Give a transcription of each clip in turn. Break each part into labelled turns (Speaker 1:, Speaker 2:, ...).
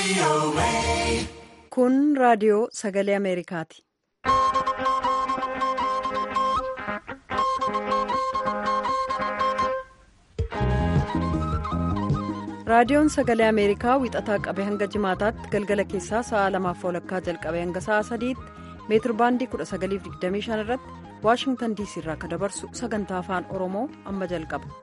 Speaker 1: Kun raadiyoo sagalee Ameerikaati. Raadiyoon sagalee Ameerikaa wixataa qabee hanga jimaataatti galgala keessaa sa'a lamaaf walakkaa jalqabee hanga sa'a sadiitti meetir baandii 1925 irratti waashingtan diisii irraa akka dabarsu sagantaa afaan oromoo amma jalqaba.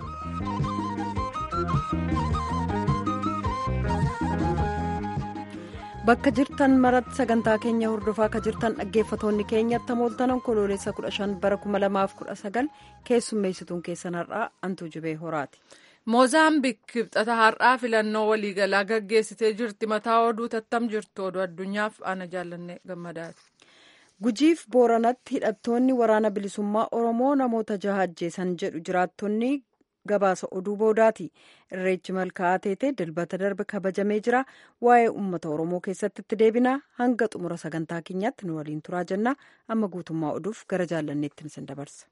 Speaker 1: bakka jirtan maratti sagantaa keenya hordofaa akka jirtan dhaggeeffatoonni keenyatti mooltan onkoloolessa 15 bara 2019 keessummeessituun keessan har'aa antuu jibee horaati.
Speaker 2: moozaambiik kibxata har'aa filannoo waliigalaa gaggeessitee jirti mataa oduu tattam jirtu oduu addunyaaf ana jaallanne gammadaati.
Speaker 1: gujiif booranatti hidhattoonni waraana bilisummaa oromoo namoota jaha ajjeesan jedhu jiraattonni gabaasa oduu boodaati irreechi malkaa'aa teetee dilbata darbe kabajamee jira waa'ee uummata oromoo keessatti itti deebina hanga xumura sagantaa keenyaatti nu waliin turaa jenna amma guutummaa oduuf gara jaallanneetti isin dabarsa.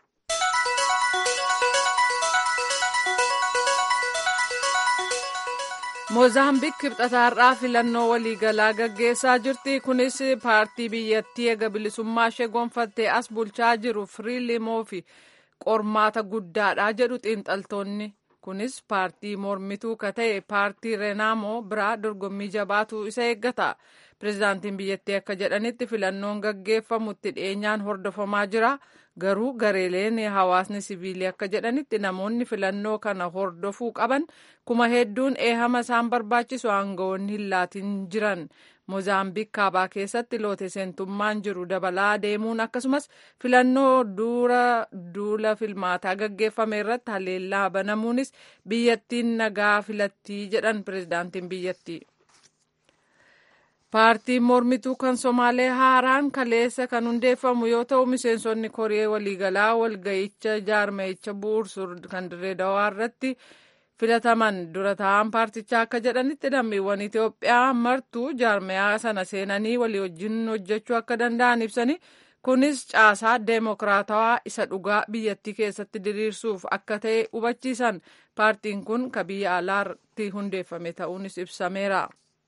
Speaker 2: moozaambiik kibxata har'aa filannoo waliigalaa gaggeessaa jirti kunis paartii biyyattii eega bilisummaa ishee gonfattee as bulchaa jiru firiilimoo fi qormaata guddaadha jedhu xiinxaltoonni kunis paartii mormituu ka ta'e paartii reenaamoo biraa dorgommii jabaatu isa eeggata pirezidaantiin biyyattii akka jedhanitti filannoon gaggeeffamutti dhiyeenyaan hordofamaa jira garuu gareeleen hawaasni siviilii akka jedhanitti namoonni filannoo kana hordofuu qaban kuma hedduun eehama isaan barbaachisu aangawoonni hin laatin jiran moozaambiik kaabaa keessatti loote seentummaan jiru dabalaa deemuun akkasumas filannoo dura duula filmaataa gaggeeffame irratti haleellaa banamuunis biyyattiin nagaa filattii jedhan pirezidaantiin biyyattii. paartiin mormituu kan somaalee haaraan kaleessa kan hundeeffamu yoo ta'u miseensonni koree waliigalaa walga'icha jaarmayicha bu'uursur kan dirree dawaa irratti filataman dura taa'an paartichaa akka jedhanitti lammiiwwan Itoophiyaa martuu jaarmayaa sana seenanii walii wajjin hojjechuu akka danda'an ibsanii kunis caasaa deemokiraatawaa isa dhugaa biyyattii keessatti diriirsuuf akka ta'e hubachiisan paartiin kun ka biyya alaatti hundeeffame ta'uunis ibsameera.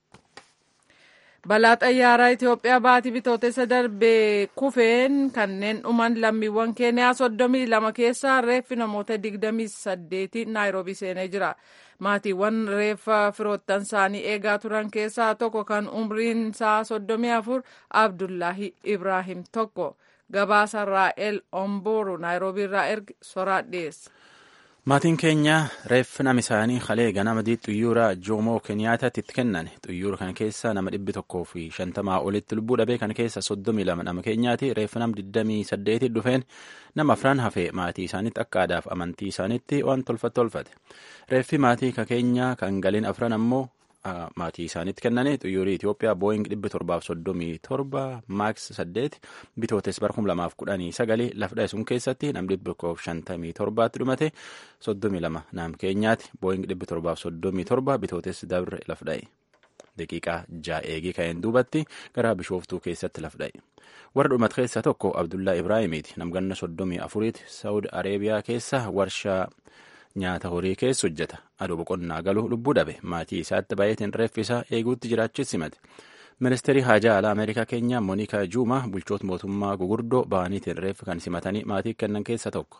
Speaker 2: balaa xayyaaraa Itoophiyaa baatii bitootessa darbee kufeen kanneen dhuman lammiiwwan keeniyaa soddomii lama keessaa reeffi namoota digdamii saddeeti naayiroobii seenee jira. Maatiiwwan reeffa firoottan isaanii eegaa turan keessaa tokko kan umriin isaa soddomii afur Abdullaahi Ibraahim tokko gabaasa Raa'el Ombooru naayiroobii irraa erge soraa dhiyeessa.
Speaker 3: maatiin keenya reeffi nama isaanii kalee ganama xuyyuura joomoo keniyaataatti itti kennan xuyyuura kana keessa nama dhibbi tokkoo fi shantamaa olitti lubbuu dhabee kana keessa soddomii lama nama keenyaati reeffi nama digdamii saddeetii dhufeen nama afran hafee maatii isaaniitti akka aadaaf amantii isaaniitti waan tolfate tolfate reeffi maatii ka keenya kan galiin afran ammoo maatii isaaniitti kennanii xuyyuurii Itoophiyaa booying dhibbi torbaaf soddomii torba maaks saddeet bitootes bara kum lamaaf kudhanii sagalii lafdha sun keessatti nam dhibbi tokkoof shantamii torbaatti dhumate soddomii lama nam keenyaati booying dhibbi torbaaf soddomii torba bitootes dabre lafdha'e daqiiqaa ja'a eegii ka'een duubatti gara bishooftuu keessatti lafdha'e warra dhumat keessaa tokko Abdullaa Ibraahimiiti namganna soddomii afuriiti Saawud Areebiyaa keessa warshaa nyaata horii keessa hojjeta aduu boqonnaa galu lubbuu dhabe maatii isaatti baay'ateen reeffi isaa eeguutti jiraachis simate ministeerii haajaa alaa ameerikaa keenya moonikaa juuma bulchoota mootummaa gugurdoo ba'aniitiin reeffi kan simatanii maatii kennan keessa tokko.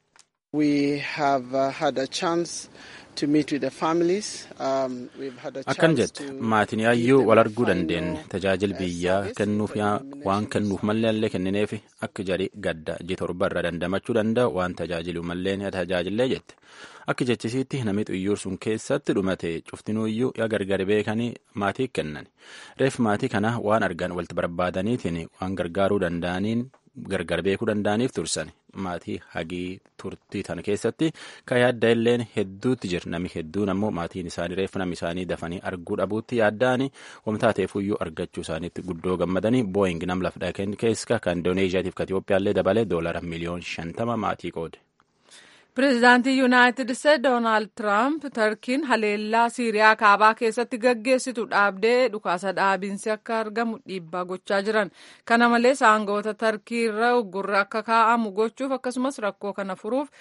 Speaker 3: akkan jette maatiin yaayyuu wal arguu dandeenye tajaajila biyyaa kennuuf waan kennuuf mallee illee kennineef akka jedhi gadda ji torba irra dandamachuu danda'u waan tajaajilu mallee ni tajaajillee jette akka jechisiitti namni xuyyuur sun keessatti dhumate cuftinuuyyuu yaa gargar beekanii maatii kennan reef maatii kana waan argan walitti barbaadaniitiin waan gargaaruu danda'aniin gargar beekuu danda'aniif tursan maatii hagii turtii tan keessatti kan yaadda illeen hedduutti jira namni hedduun ammoo maatiin isaanii reeffa namni isaanii dafanii arguu dhabuutti yaadda'anii wamtaateefuyyuu argachuu isaaniitti guddoo gammadanii booying nam lafdha keessa kan indooneeziyaatiif ka Itoophiyaallee dabalee doolara miliyoon shantama maatii qoode.
Speaker 2: Pireezidaantii Yuunaayitid Isteetsi Doonaald Tiraamp Tarkiin haleellaa Siiriyaa kaabaa keessatti gaggeessitu dhaabdee dhukaasa dhaabiinsi akka argamu dhiibbaa gochaa jiran. Kana malees aangawoota Tarkii irra uggurri akka kaa'amu gochuuf akkasumas rakkoo kana furuuf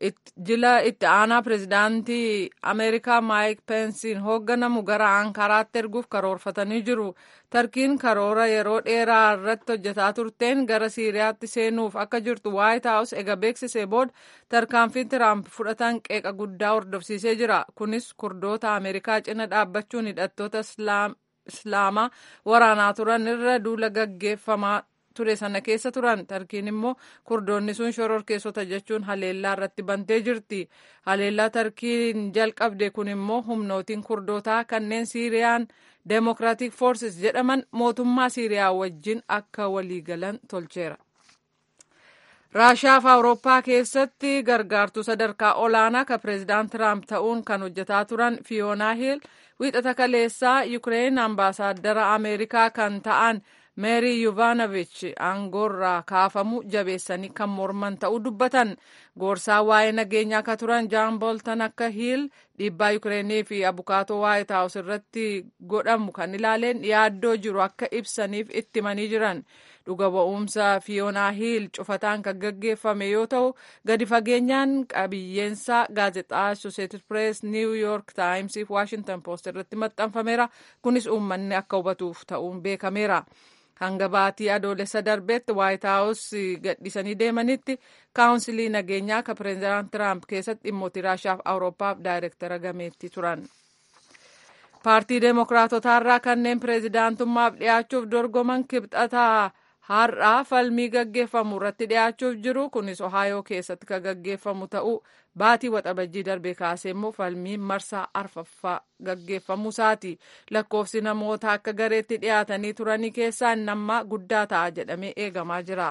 Speaker 2: jila itti aanaa pirezidaantii ameerikaa maayik peensiin hoogganamu gara ankaraatti erguuf karoorfatanii jiru tarkiin karoora yeroo dheeraa irratti hojjetaa turteen gara siiriyaatti seenuuf akka jirtu waayit haawus ega beeksisee booda tarkaanfii tiraamp fudhatan qeeqa guddaa hordofsiisee jira kunis kurdoota ameerikaa cina dhaabbachuun hidhattoota islaamaa waraanaa turan irra duula gaggeeffamaa ture sana keessa turan tarkiin immoo kurdoonni sun shororkeessota jechuun haleellaa irratti bantee jirti haleellaa tarkiin jalqabde kun immoo humnootiin kurdootaa kanneen siiriyaan deemokiraatik foorsis jedhaman mootummaa siiriyaa wajjin akka waliigalan tolcheera. raashiyaa fi awurooppaa keessatti gargaartuu sadarkaa olaanaa kan pireezidaant tiraamp ta'uun kan hojjetaa turan fiyoonaa hiil wiixata kaleessaa yukireen ambaasaaddara ameerikaa kan ta'an meerii yuvaanavich aangoorraa kaafamu jabeessanii kan morman ta'uu dubbatan goorsaa waa'ee nageenyaa akka turan jaan booltan akka hiil dhiibbaa yukireenii fi abukaatoo waayit haawus irratti godhamu kan ilaaleen yaaddoo jiru akka ibsaniif itti himanii jiran dhuga ba'umsa fiyoonaa hiil cufataan kan gaggeeffame yoo ta'u gadi fageenyaan qabiyyeensa gaazexaa associated press new york times fi washington post irratti maxxanfameera kunis uummanni akka hubatuuf ta'uun beekameera. hanga baatii adoolessa darbeetti waayit haawus gadhiisanii deemanitti kaawunsilii nageenyaa kan pireezidaant tiraamp keessatti dhimmoota raashiyaa fi awurooppaaf daayirektara gameetti turan. paartii deemokiraatotaarraa kanneen pireezidaantummaaf dhiyaachuuf dorgoman kibxataa har'aa falmii gaggeeffamu irratti dhiyaachuuf jiru kunis ohaayoo keessatti kan gaggeeffamu ta'uu baatii waxabajjii darbee kaasee immoo falmii marsaa arfaffaa gaggeeffamu isaati lakkoofsi namoota akka gareetti dhiyaatanii turanii keessaa nammaa guddaa ta'a jedhamee eegamaa jira.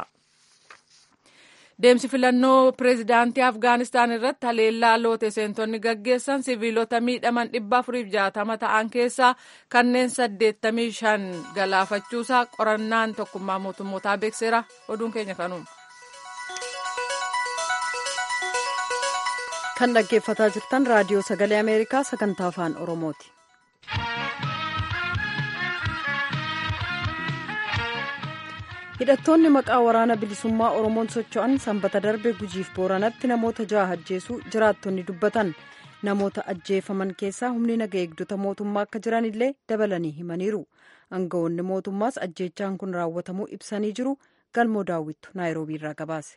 Speaker 2: deemsi filannoo pireezidaantii afgaanistaan irratti haleellaa loote seentonni gaggeessan siviilota miidhaman dhibba afuriif jaatama ta'an keessaa kanneen saddeettamii shan galaafachuusaa qorannaan tokkummaa mootummootaa beekseera oduun keenya kanuma.
Speaker 1: kan dhaggeeffataa jirtan raadiyoo sagalee ameerikaa sagantaa afaan oromooti. hidhattoonni maqaa waraana bilisummaa oromoon socho'an sanbata darbe gujiif booranatti namoota ja'a ajjeesuu jiraattonni dubbatan namoota ajjeefaman keessaa humni naga eegdota mootummaa akka jiran illee dabalanii himaniiru aangawoonni mootummaas ajjeechaan kun raawwatamuu ibsanii jiru galmoo daawwittu naayiroobii irraa gabaase.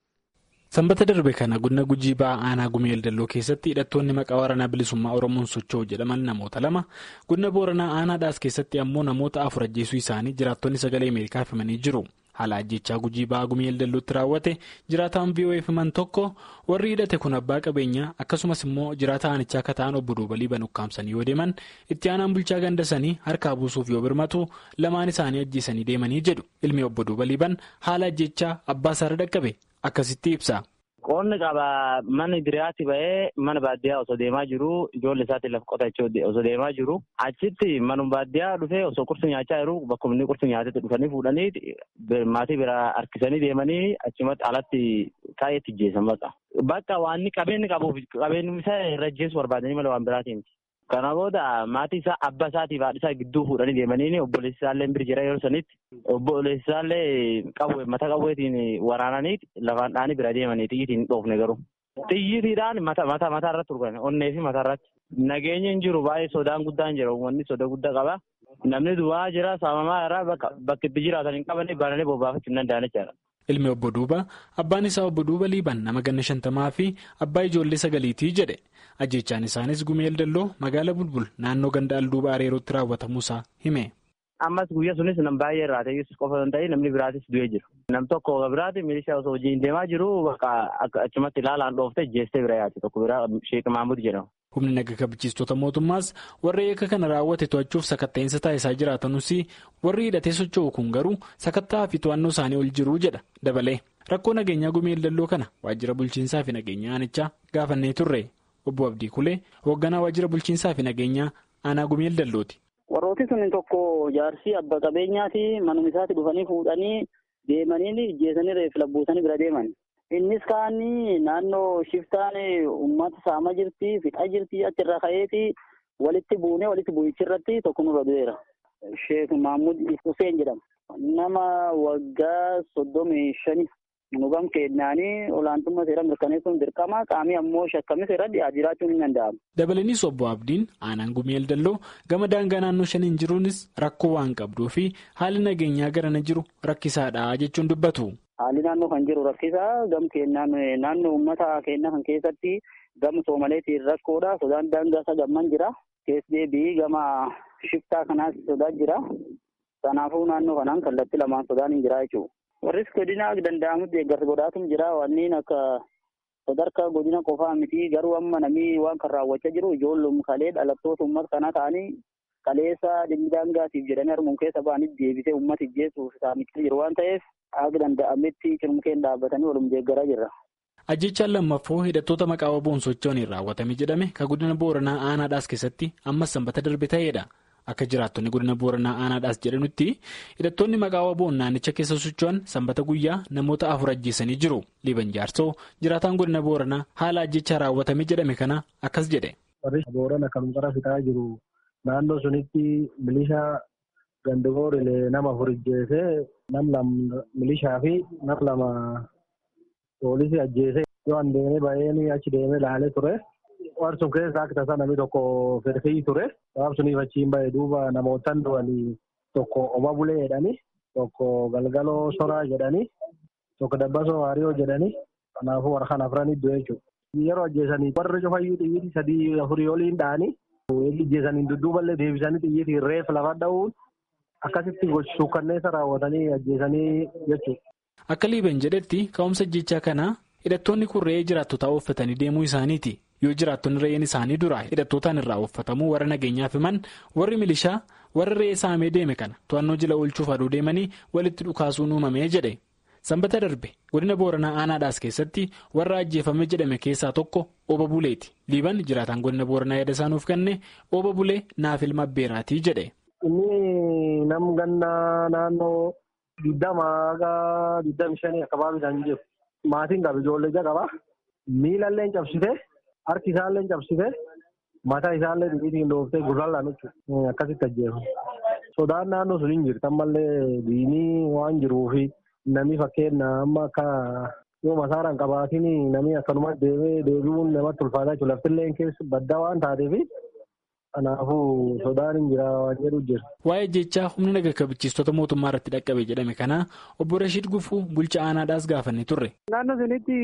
Speaker 4: sanbata darbe kana godina gujii ba'aa aanaa gumeel dalloo keessatti hidhattoonni maqaa waraanaa bilisummaa oromoon socho'u jedhaman namoota lama godina booranaa aanaadhaas keessatti ammoo namoota afur ajjeesuu isaanii jiraattonni sagalee ameerikaaf himanii jiru haala ajjechaa gujii ba'aa gumeel dallootti raawwate jiraataan vo'eef himan tokko warri hidhate kun abbaa qabeenyaa akkasumas immoo jiraata aanichaa akka ta'an obbo duubalii banuqqaamsanii yoo deeman itti aanaan bulchaa gandasanii harkaa buusuuf yoo birmatu lamaan isaanii ajjeesanii deemanii jedhu ilmi obbo duubalii ban haala ajjechaa abbaa isaarra dhaqqabe. akkasitti ibsa.
Speaker 5: Qoonni qaba mana biraatti ba'ee mana baadiyyaa osoo deemaa jiru ijoollee isaatti lafa qotachuu osoo deemaa jiru achitti manuma baadiyyaa dhufee osoo qursi nyaachaa jiru bakkuma inni qursi nyaatetti dhufanii fuudhanii maatii biraa harkisanii deemanii achumatti alatti taa'eetti ijjeessan bakka. Bakka waan qabeenyi qabuuf qabeenyi isaa irra ijjeessu barbaadanii malee waan biraatiin. Kana booda maatii isaa abbaa isaatiif haadha isaa gidduu fuudhanii deemanii obboleessi isaallee bira jira yeroo sanitti obboleessi isaallee qawwee mata qawweetiin waraananii lafaan dhaanii bira deemanii xiyyiitiin dhoofne garuu. Xiyyiitiidhaan mata mata mataa irratti turgan onnee fi mataa irratti. Nageenyi hin jiru baay'ee sodaan guddaan jira uummanni soda guddaa qaba. Namni duwwaa jira saamamaa irraa bakka itti jiraatan hin qabanne bananii bobbaafachuu hin danda'an jechaadha.
Speaker 4: Ilmi obbo Duuba abbaan isaa obbo Duuba Liiban nama ganna shantamaa fi abbaa ijoollee sagaliitii jedhe ajjechaan isaanis gumeel dalloo magaala bulbul naannoo ganda alduuba areerootti raawwatamuusaa hime.
Speaker 5: Ammas guyyaa sunis nam baay'ee irraa ta'es qofa hin ta'in namni biraatis du'ee jiru. Nam tokko biraati milishaa osoo hojiin deemaa jiru achumatti ilaalaan dhooftee jeestee bira yaate tokko biraa Sheek Mahmud jedhama.
Speaker 4: Humni naga kabachiistota mootummaas warri eeka kana raawwate to'achuuf sakatta'insa taasisaa jiraatanus warri hidhatee socho'u kun garuu sakattaa fi to'annoo isaanii ol jiru jedha dabalee rakkoo nageenyaa gumeel dalloo kana waajjira bulchiinsaa fi nageenya aanichaa gaafannee turre obbo Abdii Kulee hoogganaa waajjira bulchiinsaa fi nageenyaa aanaa gumeel dallooti.
Speaker 6: Warrooti sun tokko jaarsii abba qabeenyaati manuma isaatti dhufanii fuudhanii deemanii ijjeesanii reefu labbuusanii bira deeman. Innis kaanii naannoo shiftaan uummata saamaa jirti fixaa jirti achirra ka'eeti walitti buunee walitti bu'ichirratti tokko nurra du'eera. Sheek Mahmud Hussein jedhama. Nama waggaa soddomii shani nu gam keenyaanii olaantummaa seera mirkaneessuun dirqama qaamii ammoo shakkamis irra jiraachuun ni danda'ama.
Speaker 4: Dabalanis obbo Abdiin aanaan gumeel dalloo gama daangaa naannoo shaniin jiruunis rakkoo waan qabduu fi haalli nageenyaa garana jiru rakkisaadha jechuun dubbatu.
Speaker 6: Haalli naannoo kan jiru rakkisaa gam keenyaan naannoo uummata keenya kan keessatti gama soomaleetiin rakkoodha sodaan daangaa isa gamman jira keessa deebii gama shiftaa kanaas sodaa jira kanaafuu naannoo kanaan kallattii lamaan sodaan hin jira jechuudha. warris godina danda'amutti eeggarsa godhaatum jira wanneen akka sadarkaa godina qofaa miti garuu amma namni waan kan raawwachaa jiru ijoollum kalee dhalattoota uummata kanaa ta'anii kaleessa dhimmi daangaatiif jedhanii harmuun keessa ba'anii deebisee uummata ijjeessuuf saamicha jiru waan ta'eef akka danda'ametti cirmukeen dhaabbatanii walum deeggaraa jirra.
Speaker 4: Ajjechaan lammaffoo hidhattoota maqaa waboon socho'aniin raawwatame jedhame kan godina booranaa aanaadhaas keessatti ammas sanbata darbe ta'edha. Akka jiraattonni godina booranaa aanaadhaas jedhanutti hidhattoonni maqaa waboon naannicha keessa socho'an sanbata guyyaa namoota afur ajjeesanii jiru. Liiban jaarsoo jiraataan godina booranaa haala ajjechaa raawwatame jedhame kana akkas jedhe.
Speaker 7: Warri boorana kan qara fixaa jiru naannoo sunitti milishaa gandigoorilee nama afur ajjeesee nam lama milishaa fi nam lama poolisii ajjeesee yoo an deemee ba'ee achi deemee laalee ture. Waan sun keessa akka tasaa namni tokko firfii ture. Sabab suniif achiin ba'e duuba namootaan du'anii tokko oma bulee jedhanii tokko galgaloo soraa jedhanii tokko dabbasoo waariyoo jedhanii kanaafuu warra kan afranii du'e jechuudha. Yeroo ajjeesanii warri cufayyuu xiyyiitii sadii afurii oliin dha'anii eegi ajjeesanii dudduuballee deebisanii xiyyiitii reef lafa dha'uun akkasitti suukkanneessa raawwatanii ajjeesanii jechuudha.
Speaker 4: Akka liiban jedhetti ka'umsa ajjechaa kanaa hidhattoonni kun re'ee jiraattotaa uffatanii deemuu isaaniiti. yoo jiraattonni re'een isaanii dura hidhattootaan irraa uffatamuu warra nageenyaaf himan warri milishaa warra re'ee saamee deeme kana to'annoo jila oolchuuf aduu deemanii walitti dhukaasuun uumamee jedhe sanbata darbe godina booranaa aanaadhaas keessatti warra ajjeefame jedhame keessaa tokko ooba buleeti liiban jiraataan godina booranaa yaada isaanuuf kenne ooba bulee naaf ilma abbeeraatii jedhe.
Speaker 7: inni nam gannaa naannoo digdama haga digdami shanii akkabaabii isaan jiru maatiin qaba ijoollee ija qaba miilallee cabsite. Harki isaallee cabsite mataa isaallee dhiitiin dhooftee gurraallaan jechuudha. Akkasitti ajjeefamu. Sodaan naannoo sun hin jirtu ammallee diinii waan jiruufi namni fakkeenya amma akka yoo masaaraan qabaatiin namni akkanuma deemee deebi'uun namatti ulfaataa jechuudha. Laftillee keessa baddaa waan taateef kanaafuu sodaan hin jira waan jedhu jira.
Speaker 4: Waa'ee jechaa humna naga kabachiistota mootummaa irratti dhaqqabe jedhame kana obbo Rashiid Gufuu bulchaa aanaadhaas gaafanne turre.
Speaker 8: Naannoo sunitti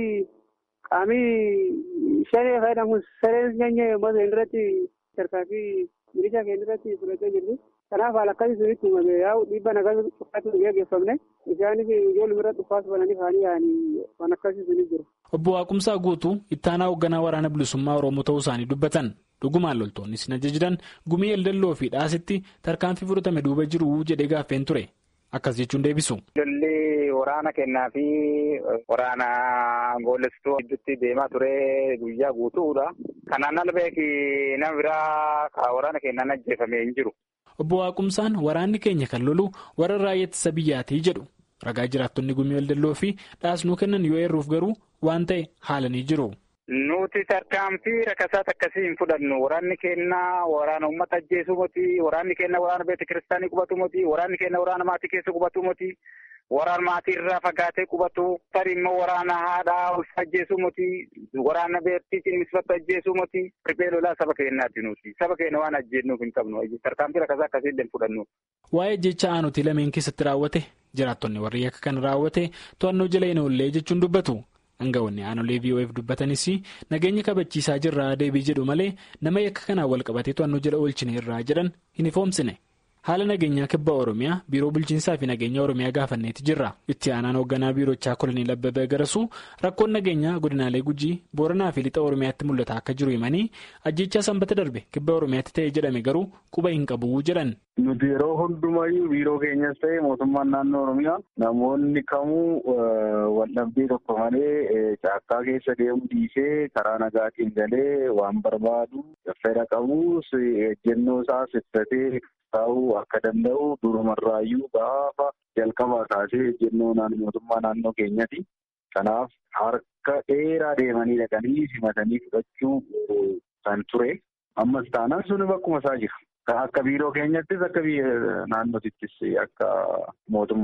Speaker 8: qaamii shanee fayyadamuun sareen nyaanyee yommuu ta'e irratti sarkaa fi milishaa keenya irratti fudhatee jirtu. Kanaaf haala akkasii sunitti uumame yaa'u dhiibbaan akkasii uffaatu gaggeeffamne isaanis ijoollee irratti uffaatu bananii faanii yaa'anii waan akkasii suni jiru.
Speaker 4: Obbo Waaqumsaa guutuu ittaanaa hoogganaa waraana bilisummaa Oromoo ta'uu isaanii dubbatan. Dhugumaan loltoonni sin ajajidan gumii eldalloo fi dhaasitti tarkaanfii fudhatame duuba jiru jedhee gaaffeen ture. Akkas jechuun deebisu.
Speaker 9: Lolli waraana kennaa fi waraana goolestuu gidduutti deemaa ture guyyaa guutuudha. Kanaan ala beeki nama biraa waraana kennaan ajjeefamee hin jiru.
Speaker 4: Obbo Waaqumsaan waraanni keenya kan lolu warra raayyaa ittisa biyyaatii jedhu. Ragaa jiraattonni gumii eldalloo fi dhaasnuu kennan yoo eerruuf garuu waan ta'e haalanii jiru.
Speaker 9: Nuti tarkaanfii rakkasaa akkasii hin fudhannu. Waraanni keenya waraana uummata ajjeesuu miti. Waraanni keenya waraana beekta kiristaanii qubatu miti. Waraanni keenya waraana maatii keessa qubatu miti. Waraana maatii irraa fagaatee qubatu. Tarii immoo waraana haadhaa ulfa ajjeesuu miti. Waraana beektii cimmisfatu ajjeesuu miti. Riphee lolaa saba keenyaati nuti. Saba keenya waan ajjeennuuf hin qabnu. Tarkaanfii rakkasaa akkasii hin fudhannu.
Speaker 4: Waa'ee jecha aanutii lameen keessatti raawwate jiraattonni warri akka kan raawwate to'annoo jala hin oollee jechuun dubbatu. Hangawonni aanolee VOF dubbatanis nageenya kabachiisaa jirraa deebii jedhu malee nama yakka kanaan wal qabatee to'annoo jala oolchine irraa jedhan hin ifoomsine. Haala nageenyaa kibba Oromiyaa biiroo bulchiinsaa fi nageenya Oromiyaa gaafanneeti jirra. Itti aanaan hoogganaa biirochaa kolonii Abbabee Garasuu rakkoon nageenyaa godinaalee Gujii Booranaa fi Lixa Oromiyaatti mul'ata akka jiru himanii ajjechaa sanbata darbe kibba Oromiyaatti ta'e jedhame garuu quba hin qabu jedhan.
Speaker 10: Nuti yeroo hundumayyuu biiroo keenyas ta'e mootummaan naannoo Oromiyaa namoonni kamuu waldhabdee tokko malee caakkaa keessa deemuu dhiisee karaa nagaatiin galee waan barbaadu fedha qabus ejjennoo isaa ibsatee taa'uu akka danda'u durumarraayyuu gaafa jalqabaa kaasee ejjennoo mootummaa naannoo keenyati. Kanaaf harka dheeraa deemanii dhaqanii simatanii fudhachuu kan ture. Ammas taanaan suni bakkuma isaa jira. Akka biiroo keenyattis akka naannootittis akka mootummaatitti.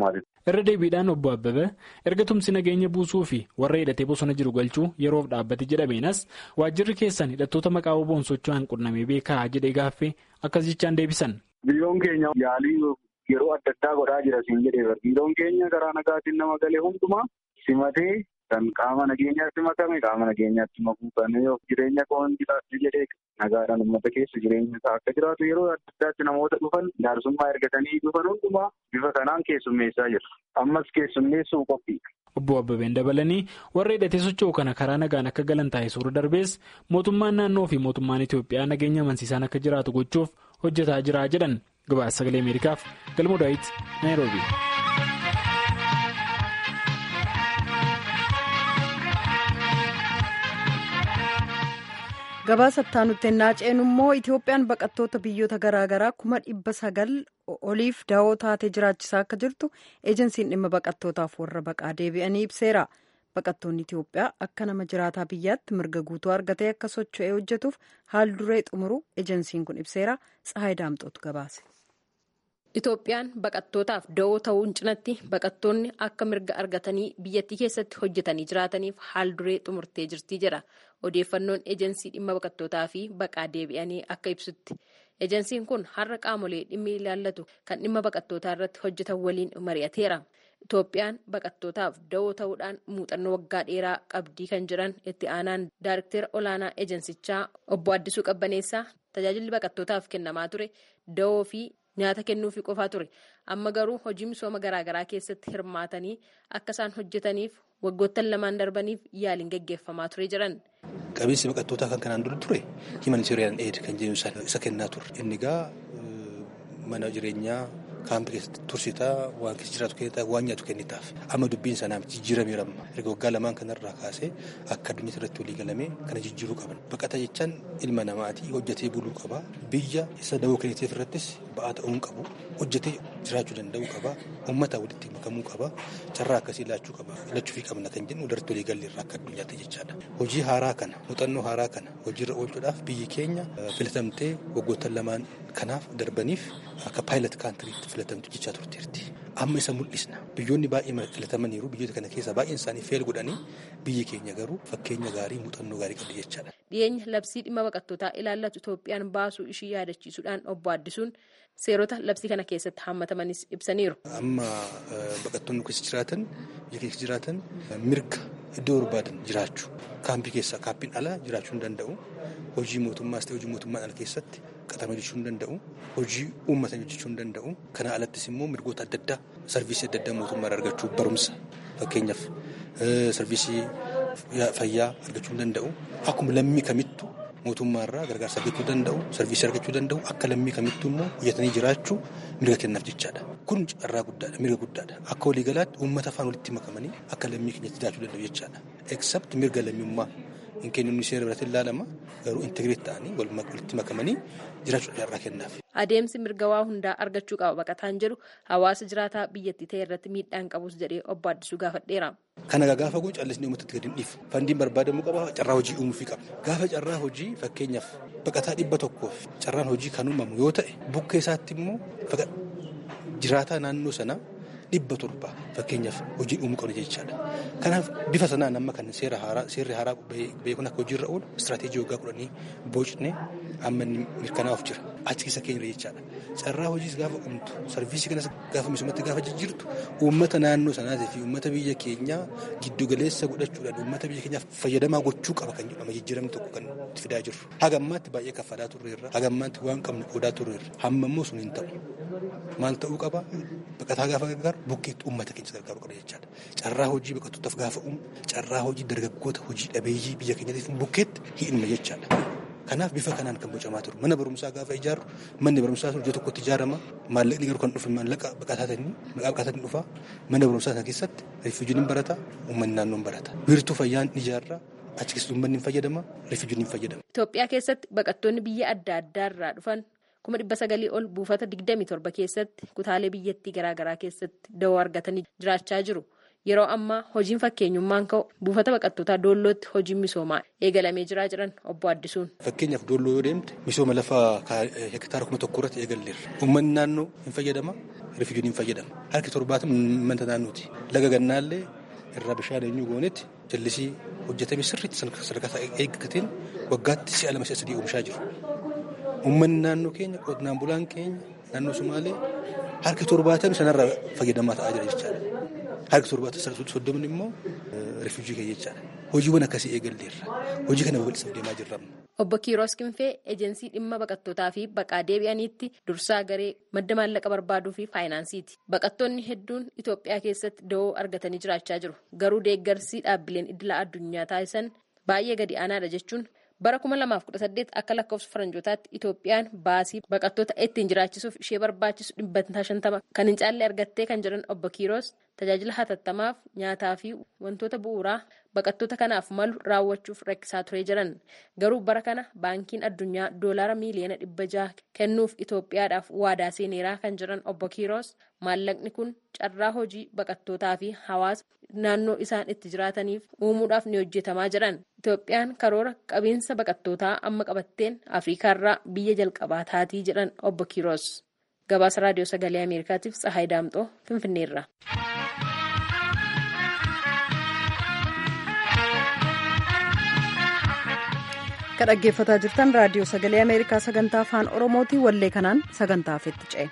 Speaker 4: irra deebiidhaan obbo Abbabee erga tumsi nageenya buusuu fi warra hidhatee bosona jiru galchuu yeroof dhaabbate jedhameenas waajjirri keessan hidhattoota maqaa oboon socho'an qunnamee beekaa jedhee gaaffee akkas jechaan deebisan.
Speaker 10: Biiroon keenya yaalii yeroo adda addaa godhaa jira siin jedhee biiroon keenya karaa nagaatiin nama galee hundumaa simatee kan qaama nageenyaatti makame qaama nageenyaatti makuu kan of jireenya koon jiraatu jedhee nagaadhaan uummata keessa jireenya isaa akka jiraatu yeroo adda addaatti namoota dhufan jaarsummaa ergatanii dhufan hundumaa bifa kanaan keessummeessaa jira. Ammas keessummeessuu qophii.
Speaker 4: Obbo Abbabeen dabalanii warra hidhatee socho'u kana karaa nagaan akka galan taasisuu darbees mootummaan naannoo fi mootummaan Itoophiyaa nageenya amansiisaan akka jiraatu gochuuf hojjetaa jira jedhan gabaasa sagalee Ameerikaaf galmoo daawit Naayiroobi.
Speaker 1: gabaasa itti naaceen immoo itoophiyaan baqattoota biyyoota garaagaraa kuma dhibba sagal oliif da'oo taatee jiraachisaa akka jirtu eejensiin dhimma baqattootaaf warra baqaa deebi'anii ibseera baqattoonni itiyoophiyaa akka nama jiraataa biyyaatti mirga guutuu argatee akka socho'ee hojjetuuf haal duree xumuru eejensiin kun ibseera tsahaay daamxootu gabaase.
Speaker 11: Itoophiyaan baqattootaaf da'oo ta'uun cinatti baqattoonni akka mirga argatanii biyyattii keessatti hojjetanii jiraataniif haal duree xumurtee jirti jedha odeeffannoon ejensii dhimma baqattootaa fi baqaa deebi'anii akka ibsutti. Ejensiin kun har'a qaamolee dhimmi ilaallatu kan dhimma baqattootaa irratti hojjetan waliin mari'ateera. Itoophiyaan baqattootaaf da'oo ta'uudhaan muuxannoo waggaa dheeraa qabdii kan jiran itti aanaan daariktera olaanaa ejensichaa obbo Addisuu Qabbaneessaa tajaajilli baqattootaaf kennamaa ture da'oo fi nyaata kennuufi qofaa ture amma garuu hojii misooma garaagaraa keessatti hirmaatanii akka isaan hojjetaniif waggoottan lamaan darbaniif yaaliin gaggeeffamaa ture jiran.
Speaker 12: Qabiinsi baqattootaa kan kanaan dura ture himanitarian aid kan jennu isa kennaa ture inni egaa mana jireenyaa kaampii keessatti tursitaa waan keessa jiraatu kennitaa waan nyaatu kennitaaf amma dubbiin sanaa jijjiirameera amma erga waggaa lamaan kanarraa kaasee akka addunyaa irratti walii galamee kana jijjiiruu qaban baqata jechaan ilma namaatii hojjetee buluu qaba biyya isa dawoo kenneteef irrattis ba'aa ta'uu qabu hojjetee jiraachuu danda'uu qaba uummata walitti makamuu qaba carraa akkasii laachuu qaba lachuufii qabna kan jennu irratti walii gallee irraa akka addunyaatti jechaadha hojii haaraa kana muuxannoo haaraa kana hojiirra oolchuudhaaf biyyi keenya filatamtee waggoottan lamaan kanaaf darbaniif akka paayilet kaantiriitti filatamtu jechaa turteerti. Amma isa mul'isna. Biyyoonni baay'ee filatamaniiru. Biyyoota kana keessaa baay'een isaanii feel godhanii biyyi keenya garuu fakkeenya gaarii muuxannoo gaarii qabdi jechaadha.
Speaker 11: Dhiyeenya labsii dhimma baqattootaa ilaallatu Itoophiyaan baasuu ishii yaadachiisuudhaan obbo Addisuun seerota labsii kana keessatti hammatamanis ibsaniiru.
Speaker 12: Amma baqattoonni keessa jiraatan biyya keessa jiraatan mirga iddoo barbaadan jiraachuu kaampii keessaa kaampiin alaa jiraachuu hin danda'u. Hojii mootummaas ta'e hojii mootummaan ala keessatti qaxamee hojjechuu hin danda'u. Hojii uummatan hojjechuu hin danda'u. Kana alattis immoo mirgoota adda addaa sarviisii adda addaa mootummaa argachuu barumsa fakkeenyaaf sarviisii fayyaa argachuu hin danda'u. Akkuma lammii kamittu mootummaarraa gargaarsa argachuu danda'u sarviisii argachuu danda'u akka lammii kamittuu immoo hojjetanii jiraachuu mirga kennaaf jechaadha. Kun carraa guddaadha mirga guddaadha. Akka waliigalaatti uummata afaan walitti makamanii akka lammii keenyatti jiraachuu danda'u jechaadha. Except mirga lammummaa hin kennuun seera biratti ilaalama garuu integreet ta'anii walitti makamanii jiraachuu carraa kennaaf.
Speaker 11: Adeemsi mirga waa hundaa argachuu qaba baqataan jedhu hawaasa jiraataa biyyattii ta'e irratti miidhaan qabus jedhee obbo Addisuu gaafadheera.
Speaker 12: Kana gaafa kun callisnee uummatatti gadi hin dhiifu. Fandiin barbaadamuu qaba carraa hojii uumuufii qaba. Gaafa carraa hojii fakkeenyaaf baqataa dhibba tokkoof carraan hojii kan uumamu yoo ta'e bukkee isaatti immoo jiraataa naannoo sanaa dhibba torba fakkeenyaaf hojii uumuu qabna jechaadha. Kanaaf bifa sanaan amma kan seera haaraa seerri haaraa beekuun akka hojiirra oolu istiraatiijii waggaa kudhanii boocnee amma inni mirkanaa'uuf jira. Achi keessa keenya jechaadha. Carraa hojiis gaafa uumtu sarviisii kanas gaafa misoomatti gaafa jijjiirtu uummata naannoo sanaatii fi uummata biyya keenyaa giddu galeessa godhachuudhaan uummata biyya keenyaaf fayyadamaa gochuu qaba kan jedhama jijjiiramni tokko kan itti fidaa jirru. Hagammaatti baay'ee kaffalaa turreerra. Hagammaatti waan qabnu qoodaa turreerra. Hamma immoo sun hin ta'u. Maal ta'uu qaba? Baqataa gaafa gargaaru bukkeetti uummata keenya gargaaruu qaba jechaadha. Carraa hojii baqattootaaf gaafa uumu carraa hojii dargaggoota hojii dhabeeyyii biyya keenyaatiif bukkeetti hidhuma jechaadha. Kanaaf bifa kanaan kan bocamaa turu. Mana barumsaa gaafa ijaaru manni barumsaa sun iddoo tokkotti ijaarama. Maallaqni garuu kan dhufe maallaqa baqataatiin maqaa baqataatiin dhufa. Mana barumsaa sana keessatti rifiijuun hin barata. Uummanni naannoon barata. Wiirtuu fayyaan ijaarra. Achi keessatti uummanni hin fayyadama. Rifiijuun hin fayyadama.
Speaker 11: Itoophiyaa keessatti baqattoonni biyya adda addaa irraa dhufan kuma dhibba sagalii ol buufata digdamii torba keessatti kutaalee biyyattii garaagaraa keessatti dawoo argatanii jiraachaa jiru. yeroo ammaa hojiin fakkeenyummaan ka'u buufata baqattootaa doollootti hojiin misoomaa eegalamee jiraa jiran obbo Addisuun.
Speaker 12: Fakkeenyaaf doolloo yoo deemte misooma lafaa hektaara kuma tokko irratti eegalleerra. Uummanni naannoo hin fayyadama, rifiijuun hin fayyadama. Harki torbaatama uummata naannooti. Laga gannaallee irraa bishaan eenyu goonetti jallisii hojjetame sirriitti sadarkaa eeggateen waggaatti si'a lama si'a sadii oomishaa jiru. Uummanni naannoo keenya qonnaan bulaan keenya naannoo Sumaalee harki torbaatamni sanarraa fayyadamaa ta'aa jira jechaadha. Harki torbaatamni soddomni immoo rifiijii keenya jechaadha. Hojiiwwan akkasii eegalleerra. Hojii kana babal'isaa deemaa jirra.
Speaker 11: Obbo Kiiroos Kinfee ejensii dhimma baqattootaa fi baqaa deebi'aniitti dursaa garee madda maallaqa barbaaduu fi faayinaansiiti. Baqattoonni hedduun Itoophiyaa keessatti da'oo argatanii jiraachaa jiru. Garuu deeggarsi dhaabbileen idila addunyaa taasisan baay'ee gadi aanaadha jechuun bara 2018 akka lakkoofsa faranjootaatti Itoophiyaan baasii baqattoota ittiin jiraachisuuf ishee barbaachisu dhibbantaa shantama kan hin caalle argattee kan jiran obbo Kiiroos tajaajila hatattamaaf nyaataa fi wantoota bu'uuraa baqattoota kanaaf malu raawwachuuf rakkisaa turee jiran garuu bara kana baankiin addunyaa doolaara miiliyoona dhibba jaha kennuuf Itoophiyaadhaaf waadaa seeneeraa kan jiran obbo Kiiroos maallaqni kun carraa hojii baqattootaa fi hawaasa naannoo isaan itti jiraataniif uumuudhaaf ni hojjetamaa jiran Itoophiyaan karoora qabiinsa baqattootaa amma qabatteen Afriikaarraa biyya jalqabaa taatii jedhan obbo Kiiroos. Gabaasa Raadiyoo Sagalee Ameerikaatiif Tsahaay Daamxoo Finfinneerra.
Speaker 1: Kan dhaggeeffataa jirtan Raadiyoo Sagalee Ameerikaa sagantaa afaan Oromootii wallee kanaan sagantaa afeetti ce'e.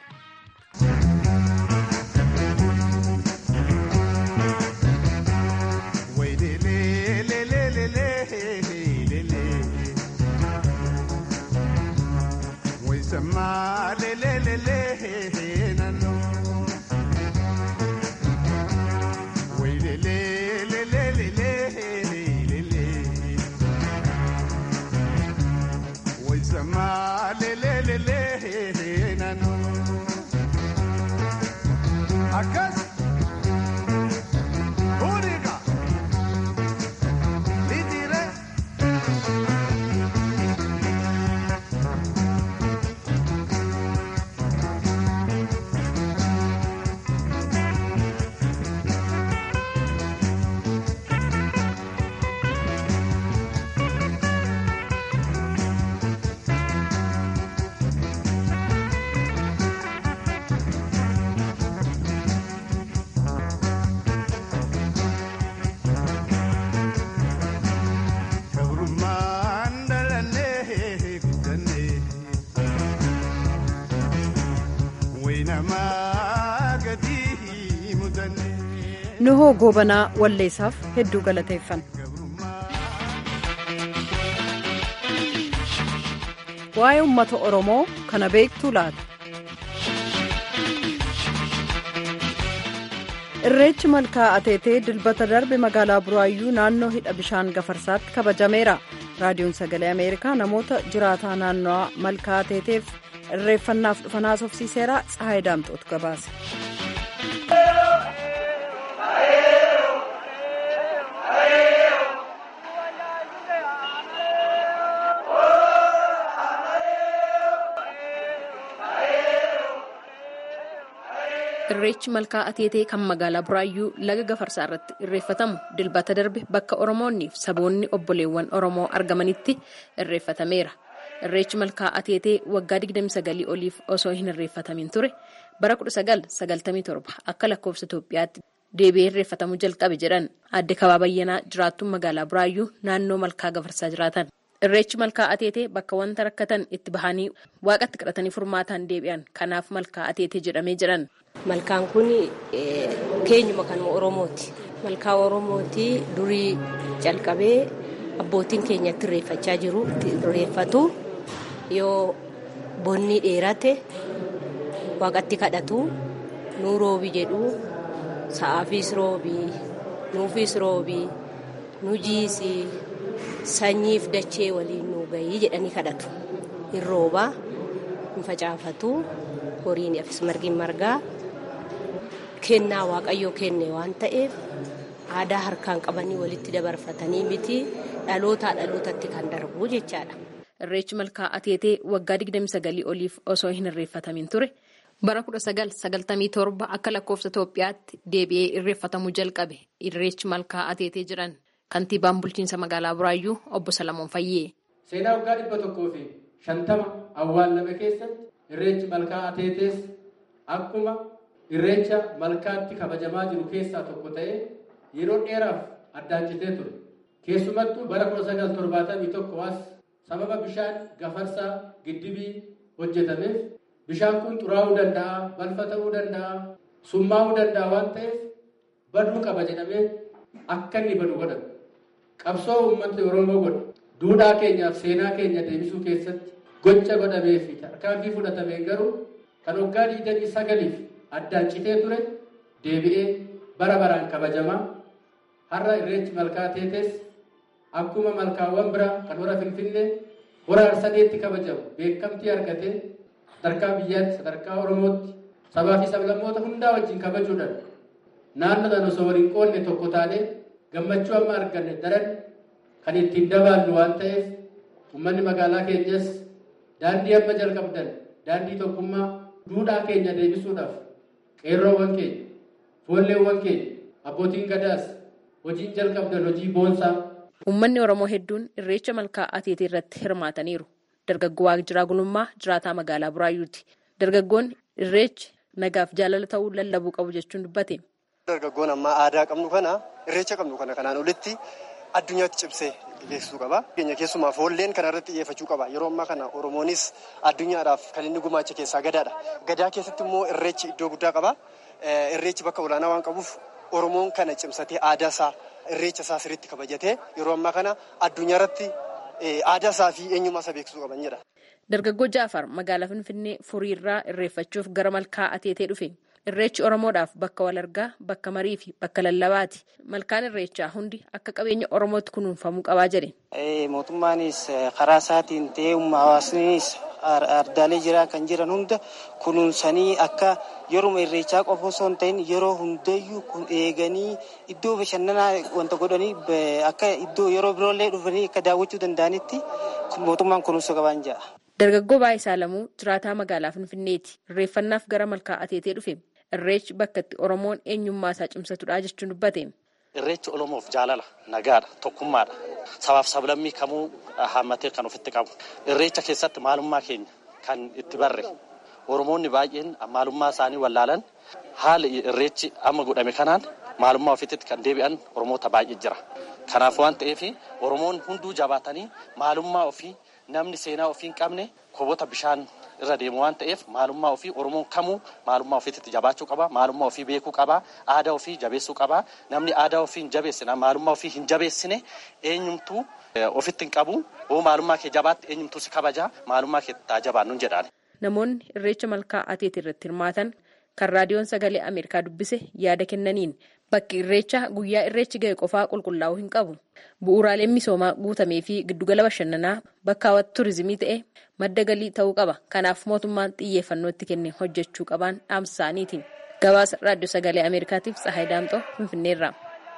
Speaker 1: nuhoo goobanaa walleessaaf hedduu galateeffanna. waa'ee uummata oromoo kana beektuu laata. irreechi malkaa ateetee dilbata darbe magaalaa buraayyuu naannoo hidha bishaan gafarsaatti kabajameera raadiyoon sagalee ameerikaa namoota jiraataa naannoo malkaa ateeteef irreeffannaaf dhufan haasofsiiseera tsahaay daamxootu gabaase.
Speaker 11: irreechi malkaa ateetee kan magaalaa buraayyuu laga gafarsaa irratti irreeffatamu dilbata darbe bakka oromoonnii fi saboonni obboleewwan oromoo argamanitti irreeffatameera irreechi malkaa ateetee waggaa 29 oliif osoo hin irreeffatamin ture bara 1997 akka lakkoofsa itoophiyaatti deebi'ee irreeffatamuu jalqabe jedhan adde kabaabayyanaa jiraattuun magaalaa buraayyuu naannoo malkaa gafarsaa jiraatan. irreechi malkaa ateetee bakka wanta rakkatan itti bahanii waaqatti kadhatanii furmaataan deebi'an kanaaf malkaa ateetee jedhamee jedhan.
Speaker 13: Malkaan kun keenyuma kan Oromooti. Malkaa Oromooti durii calqabee abbootiin keenya itti irreeffachaa jiru. Itti irreeffatu yoo bonni dheerate waaqatti kadhatu nuu roobi jedhu sa'aafis roobii nuufis roobii nu jiisii sanyiif dachee waliin nuu gahii jedhanii kadhatu. Hin roobaa, hin facaafatu, horiin afis margiin margaa. kennaa waaqayyoo kenne waan ta'eef aadaa harkaan qabanii walitti dabarfatanii miti dhalootaa dhalootatti kan darbu jechaadha.
Speaker 11: Irreechi malkaa ateetee waggaa 29 oliif osoo hin irreeffatamin ture bara 1997 akka lakkoofsa Itoophiyaatti deebi'ee irreeffatamuu jalqabe irreechi malkaa ateetee jiran kantiibaan bulchiinsa magaalaa Buraayyuu obbo Salamoon Fayyee.
Speaker 14: Seenaa waggaa dhibba tokkoo fi shantama awwaallame keessatti irreechi malkaa ateetees akkuma irreecha malkaatti kabajamaa jiru keessaa tokko ta'ee yeroo dheeraaf addaan citee ture. Keessumattuu bara 1971 as sababa bishaan gafarsaa giddibii hojjetameef bishaan kun xuraa'uu danda'a, balfa ta'uu danda'a, summaa'uu danda'a waan ta'eef baduu qaba jedhamee akka inni badu godhame. Qabsoo uummata Oromoo godhe duudhaa keenyaaf seenaa keenya deebisuu keessatti gocha godhamee fi tarkaanfii fudhatamee garuu kan waggaa digdamii sagaliif addaan citee ture deebi'ee bara baraan kabajamaa har'a irreechi malkaa ateetees akkuma malkaawwan biraa kan hora finfinnee hora harsadeetti kabajamu beekamtii argatee sadarkaa biyyaatti sadarkaa oromootti sabaa fi sablammoota hundaa wajjin kabajuudhaan naannoodhaan osoo waliin qoodne tokko taanee gammachuu amma arganne daran kan ittiin dabaallu waan ta'eef uummanni magaalaa keenyas daandii amma jalqabdan daandii tokkummaa duudhaa keenya deebisuudhaaf qeerroowwan keenya foolleewwan keenya abbootiin gadaas hojiin jalqabdan hojii boonsaa.
Speaker 11: Uummanni Oromoo hedduun irreecha malkaa ateetee irratti hirmaataniiru. Dargaggoo Waaqjiraa Gulummaa jiraataa magaalaa Buraayyuuti. Dargaggoonni irreechi nagaaf jaalala ta'uu lallabuu qabu jechuun dubbate.
Speaker 15: Dargaggoon ammaa aadaa qabnu kana irreecha qabnu kana kanaan olitti addunyaatti cimsee geessisuu qaba. Keenya keessumaa foolleen kana irratti xiyyeeffachuu qaba. Yeroo ammaa kana Oromoonis addunyaadhaaf kan inni gumaacha keessaa gadaadha. Gadaa keessatti immoo irreechi iddoo guddaa qaba. Irreechi bakka olaanaa waan qabuuf Oromoon kana cimsatee aadaa isaa irreecha isaa sirriitti kabajatee yeroo ammaa kana addunyaa irratti aadaa isaa fi eenyummaa isaa beeksisuu qaban jedha.
Speaker 11: Dargaggoo Jaafar magaalaa Finfinnee furiirraa irreeffachuuf gara malkaa ateetee dhufe. Irreechi Oromoodhaaf bakka wal argaa, bakka marii fi bakka lallabaati. Malkaan irreechaa hundi akka qabeenya Oromootti kunuunfamuu qabaa jedhe.
Speaker 16: Mootummaanis karaa isaatiin ta'ee hawaasnis ardaalee jiran kan jiran hunda kunuunsanii akka yeroo irreechaa qofa osoo hin ta'in yeroo hundayyuu eeganii iddoo bashannanaa wanta godhanii akka iddoo yeroo biroollee dhufanii akka daawwachuu danda'anitti mootummaan kunuunsa qaban jedha.
Speaker 11: Dargaggoo Baayisaa Lamuu jiraataa magaalaa Finfinneeti. Irreeffannaaf gara malkaa ateetee dhufe. Irreechi bakka itti Oromoon eenyummaa isaa cimsatudha jechuun dubbate.
Speaker 17: Irreechi Oromoof jaalala, nagaadha, tokkummaadha. Sabaaf sablammii kamuu hammatee kan ofitti qabu. Irreecha keessatti maalummaa keenya kan itti barre. Oromoonni baay'een maalummaa isaanii wallaalan haala irreechi amma godhame kanaan maalummaa ofiitti kan deebi'an Oromoota baay'ee jira. Kanaaf waan ta'eef Oromoon hunduu jabaatanii maalummaa ofii namni seenaa ofii hin qabne koboota bishaan irra deemu waan ta'eef maalummaa ofii Oromoon kamuu maalummaa ofiitti jabaachuu qaba. Maalummaa ofii beekuu qaba. Aadaa ofii jabeessuu qaba. Namni aadaa ofii hin jabeessine maalummaa ofii hin jabeessine eenyumtuu ofitti hin qabu. Hoo maalummaa kee jabaatti eenyumtuu si kabaja. Maalummaa kee taa jabaannu jedhaan.
Speaker 11: Namoonni irreecha malkaa ateetii irratti hirmaatan kan raadiyoon sagalee Ameerikaa dubbise yaada kennaniin bakki irreecha guyyaa irreechi ga'e qofaa qulqullaa'uu hin qabu. Bu'uuraaleen misoomaa guutamee fi giddugala bashannanaa bakka hawwata turizimii ta'e madda galii ta'uu qaba. Kanaaf mootummaan xiyyeeffannoo itti kenne hojjechuu qaban dhaamsa isaaniiti. Gabaasa raadiyoo sagalee Ameerikaatiif Tsahaay Daamxoo Finfinneerraa.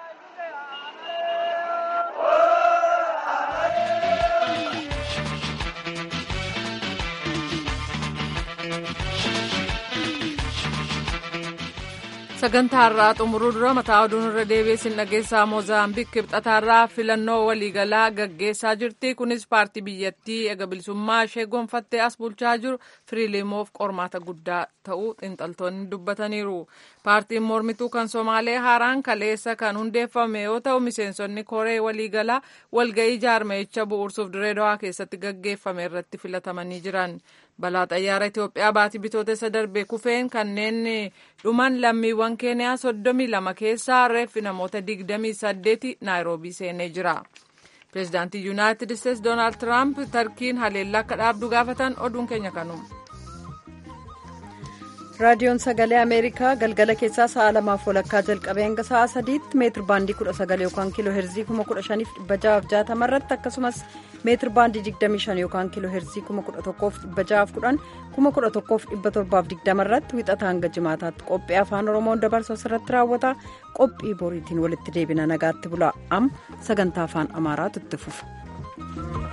Speaker 2: sagantaa har'aa xumuruu dura mataa oduun irra deebiin dhageessaa moozaambiik kibxataarraa filannoo waliigalaa gaggeessaa jirti kunis paartii biyyattii eega bilisummaa ishee gonfattee as bulchaa jiru firiilimoof qormaata guddaa ta'uu xiinxaltoonni dubbataniiru paartiin mormituu kan somaalee haaraan kaleessa kan hundeeffame yoo ta'u miseensonni koree waliigalaa walga'ii jaarmeecha bu'uursuuf direedawaa keessatti gaggeeffame irratti filatamanii jiran. balaa xayyaara Itoophiyaa baatii bitootessa darbee kufeen kanneen dhuman lammiiwwan keeniyaa soddomii lama keessaa reeffi namoota digdamii saddeeti naayiroobii seenee jira. pireezidaantii yuunaayitid isteetsi doonaald tiraamp tarkiin haleellaa akka dhaabdu gaafatan oduun keenya kanuma.
Speaker 1: raadiyoon sagalee ameerikaa galgala keessaa sa'a lamaaf walakkaa jalqabee hanga sa'a sadiitti meetir baandii kudha sagal yookaan kiiloo heerzii kuma kudha shaniif dhibba ja'aaf jaatama irratti akkasumas meetir baandii digdamii shan yookaan kiiloo heerzii kuma kudha tokkoof dhibba ja'aaf kudhan kuma kudha tokkoof dhibba torbaaf digdama irratti wixata hanga jimaataatti qophii afaan oromoon dabarsu asirratti raawwata qophii boriitiin walitti deebina nagaatti bula am sagantaa afaan amaaraatu itti fufa.